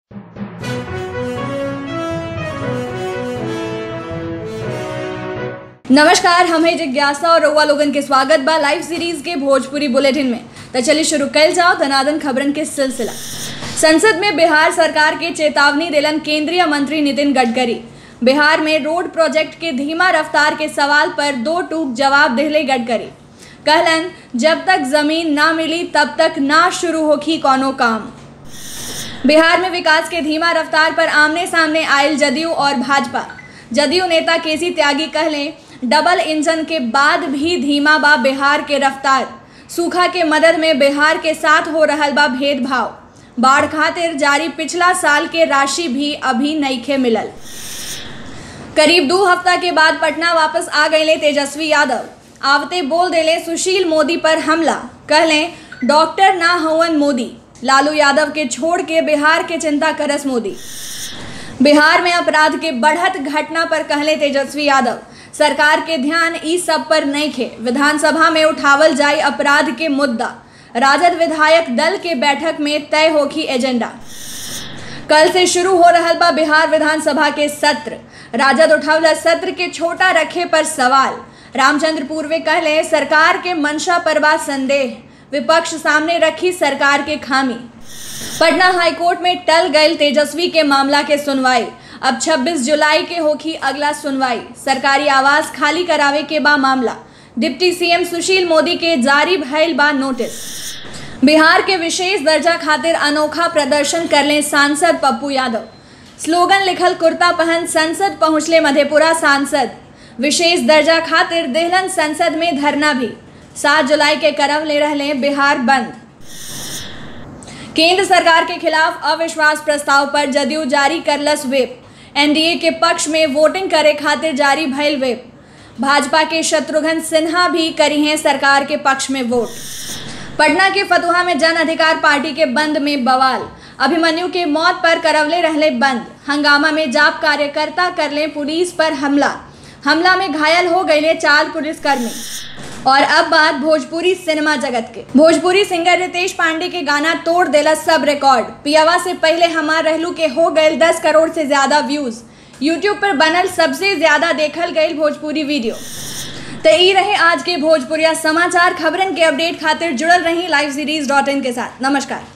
नमस्कार हम है जिज्ञासा और रउआ लोगन के स्वागत बा लाइव सीरीज के भोजपुरी बुलेटिन में तो चलिए शुरू कल जाओ धनादन खबरन के सिलसिला संसद में बिहार सरकार के चेतावनी दिलन केंद्रीय मंत्री नितिन गडकरी बिहार में रोड प्रोजेक्ट के धीमा रफ्तार के सवाल पर दो टूक जवाब दिले गडकरी कहलन जब तक जमीन ना मिली तब तक ना शुरू होखी कोनो काम बिहार में विकास के धीमा रफ्तार पर आमने सामने आयल जदयू और भाजपा जदयू नेता केसी त्यागी कहले डबल इंजन के बाद भी धीमा बा बिहार के रफ्तार सूखा के मदद में बिहार के साथ हो रहल बा भेदभाव बाढ़ खातिर जारी पिछला साल के राशि भी अभी नईखे मिलल करीब दो हफ्ता के बाद पटना वापस आ गए तेजस्वी यादव आवते बोल देले सुशील मोदी पर हमला कहले डॉक्टर ना हवन मोदी लालू यादव के छोड़ के बिहार के चिंता करस मोदी बिहार में अपराध के बढ़त घटना पर कहले तेजस्वी यादव सरकार के ध्यान ई सब पर नहीं खे विधानसभा में उठावल जाए अपराध के मुद्दा राजद विधायक दल के बैठक में तय होगी एजेंडा कल से शुरू हो रहा बा बिहार विधानसभा के सत्र राजद उठावला सत्र के छोटा रखे पर सवाल रामचंद्र पूर्वे कहले सरकार के मंशा पर बा संदेह विपक्ष सामने रखी सरकार के खामी पटना हाईकोर्ट में टल गई तेजस्वी के मामला के सुनवाई अब 26 जुलाई के होगी अगला सुनवाई सरकारी आवास खाली करावे के बा मामला डिप्टी सीएम सुशील मोदी के जारी भइल बा नोटिस बिहार के विशेष दर्जा खातिर अनोखा प्रदर्शन करले सांसद पप्पू यादव स्लोगन लिखल कुर्ता पहन संसद पहुंचले मधेपुरा सांसद विशेष दर्जा खातिर देहलन संसद में धरना भी सात जुलाई के करव ले रहे बिहार बंद केंद्र सरकार के खिलाफ अविश्वास प्रस्ताव पर जदयू जारी करलस व्हिप एनडीए के पक्ष में वोटिंग करे खातिर जारी भइल व्हिप भाजपा के शत्रुघ्न सिन्हा भी करी हैं सरकार के पक्ष में वोट पटना के फतुहा में जन अधिकार पार्टी के बंद में बवाल अभिमन्यु के मौत पर करवले रहले बंद हंगामा में जाप कार्यकर्ता करले पुलिस पर हमला हमला में घायल हो गए चार पुलिसकर्मी और अब बात भोजपुरी सिनेमा जगत के भोजपुरी सिंगर रितेश पांडे के गाना तोड़ देला सब रिकॉर्ड पियावा से पहले हमार रहलू के हो गए दस करोड़ से ज्यादा व्यूज यूट्यूब पर बनल सबसे ज्यादा देखल गई भोजपुरी वीडियो तो ई रहे आज के भोजपुरिया समाचार खबरन के अपडेट खातिर जुड़ल रही लाइव सीरीज डॉट इन के साथ नमस्कार